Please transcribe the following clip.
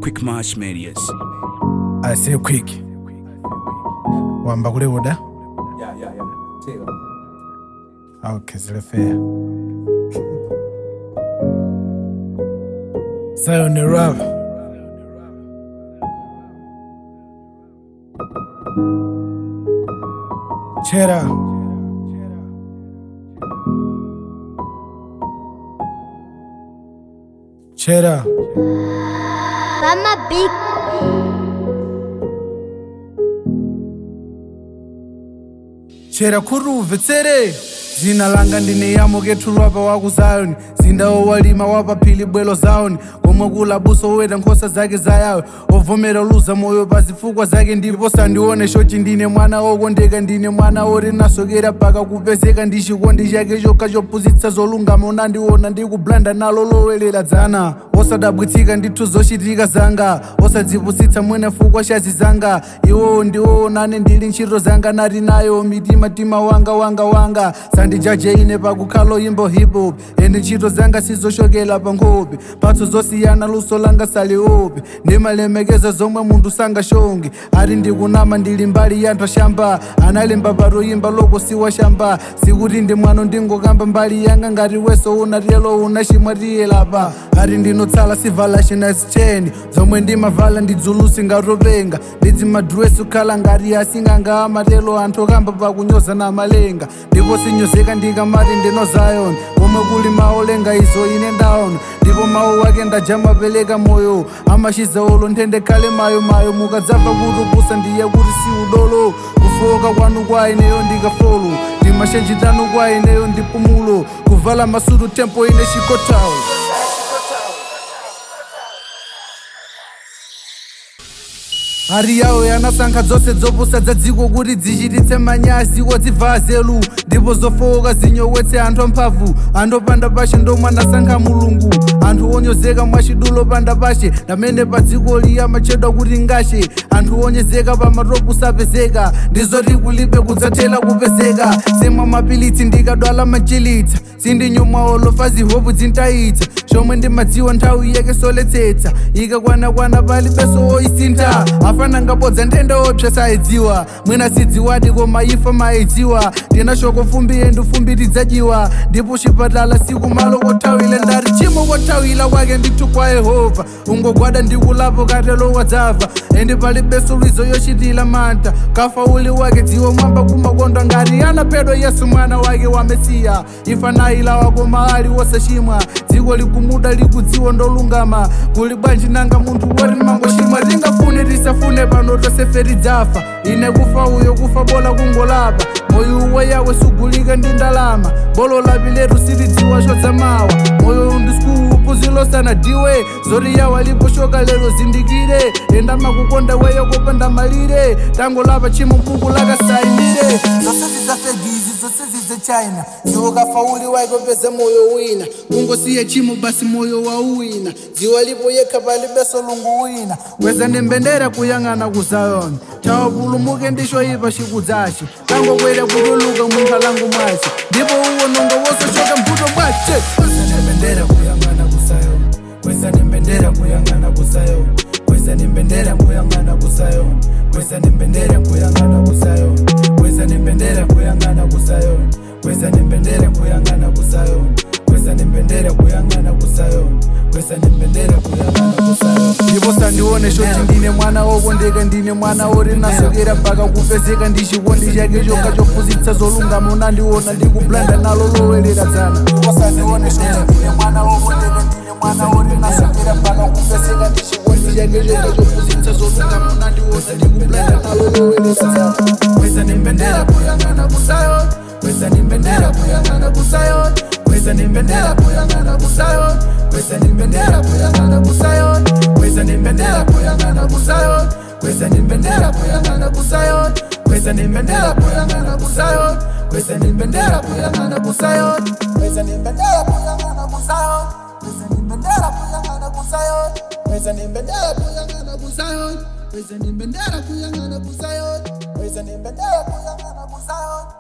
Quick March Medias. I say quick. Wamba kule uda? Yeah, yeah, yeah. Take it. Okay, zile fair. Sayo ni rap. Chera. Chera. Mama Big chera kuruve tsere zina langa ndine yamo kethulwapa wa ku zayoni zindawo walima wapaphili bwelo zawoni komwe kula buso oweta nkhosa zake zayawe ovomera luza moyo pa zifukwa zake ndipo sandione shochi ndine mwana wokondeka ndine mwana oti nasokera paka kupezeka ndi chikondi chake chokha chophunzitsa zolungama unandiona ndikublanda nalo lowelera dzana osadabwitsika ndithu zochitika zanga osadzipusitsa mwene fukwa chazi zanga iwowo ndiwowo nane ndili ntchito zanga nati nayo mitima tima wanga wanga wanga sandijaje ine pakukhala yimbo hip hop ende ntchito zanga sizochokera pa nkhope mphatso zosiyana luso langa saliope ndimalemekeza zomwe munthu sangashonge ati ndikunama ndili mbali ya anthu ashamba analemba patoyimba loko siwa shamba sikuti ndi mwano ndingokamba mbali yanga ngati weso unatelo unachimwatiyelapa ati ndinotsala sivala chinasicheni zomwe ndimavala ndidzulusi ngatopenga ndidzimadresi kukhala ngati asing'anga amatelo anthu okamba pakunyoza na malenga ndipo sinyozeka ndikamati ndino zayoni komwe kuli maolenga izo ine ndaona ndipo mawu wake ndajamapereka moyo amashiza olo nthende khale mayo mayo mukadzamva kuti kusa ndiye kuti si udolo kufoka kwanu kwa ineyo ndikafolo ndimashenjitanu kwa ineyo ndipumulo kuvala masutu tempo ine chikotawo ari yawo yanasankha dzose dzopusa dza dziko kuti dzichititse manyazi odzibva zelu ndipo zofowoka zinyowetse anthu amphamvu anthu opanda pashe ndomwe anasankha mulungu anthu onyozeka mwachidulo opanda pashe ndamene pa dziko liya machedwa kuti ngashe anthu onyezeka pa matopu sapezeka ndizoti kulibe kudzathela kupezeka semwa mapilitsi ndikadwala machilitsa sindinyumwa olofa zihopu dzintayitsa chomwe ndimadziwa nthawi yake soletsetsa ikakwanakwana palibeso woyisintha afana ngabodza nthenda opsa sayidziwa mwina sidziwadi koma ifa mayidziwa ndina shoko fumbi yendu fumbi tidzadziwa ndipo chipatala siku malo kothawile ndati chimo kothawila kwake ndithu kwa yehova ungogwada ndikulapo katelo wadzava ende palibeso lwizo yochitila mantha kafa uli wake dziwo mwamba kumakondwa ngati anaphedwa yesu mwana wake wa mesiya ifa nayilawa koma ali wosachimwa dziko likumuda likudziwa ndolungama kuli bwanji nanga munthu woti mangochimwa tingafune tisafune pano tonsefe tidzafa ine kufa uyo kufa bola kungolapa moyo uwe yawe sugulika ndi ndalama bolo lapi letu sitidziwa chodzamawa moyo undisikuupu zilosana diwe zoti yawa lipo shoka lero zindikire enda makukonda weyo kopanda malire tango lapa chimo mbuku lakasainire zonse zidzafegizi zonse zidzechina dziwo kafauli waikopeza moyo wina kungosiye chimo basi moyo wa uwina dziwa lipo yekha palibeso lungu wina kweza ndembendera kuyang'ana ku zayoni tawa pulumuke ndisho ipa chikudzachi kangokwera kutuluka munkhalango mwace ndipo uwonongo wosochoka mbuto bwace kweza ndembendera kuyang'ana ku zayoni kweza ndembendera kuyang'ana ku zayoni kweza ndembendera kuyang'ana ku zayoni kweza ndembendera kuyang'ana ku zayoni kweza ndembendera kuyang'ana ku zayoni kweza ndembendera kuyang'ana ku zayoni kweza ndembendera kuyang'ana ku zayoni kweza ndembendera kuyang'ana ku zayoni ndipo sandione shoti ndine mwana wokondeka ndine mwana woti nasokera mpaka kupezeka ndi chikondi chake chokha chophunzitsa zolungama unandiona ndikublanda nalo lowelera dzana ndipo sandione shoti ndine mwana wokondeka ndine mwana woti nasokera mpaka kupezeka ndi chikondi chake chokha chophunzitsa zolungama unandiona ndikublanda nalo lowelera dzana kweza ndembendera kuyang'ana ku zayoni kweza ndembendera kuyang'ana ku zayoni kweza ndembendera kuyang'ana ku zayoni kweza ndembendera kuyang'ana ku zayoni kweza ndembendera kuyang'ana ku zayoni kweza ndembendera kuyang'ana ku zayoni kweza ndembendera kuyang'ana ku zayoni kweza ndembendera kuyang'ana ku zayoni kweza ndembendera kuyang'ana ku zayoni kweza ndembendera kuyang'ana ku zayoni kweza ndembendera kuyang'ana ku zayoni kweza ndembendera kuyang'ana ku zayoni kweza ndembendera kuyang'ana ku zayoni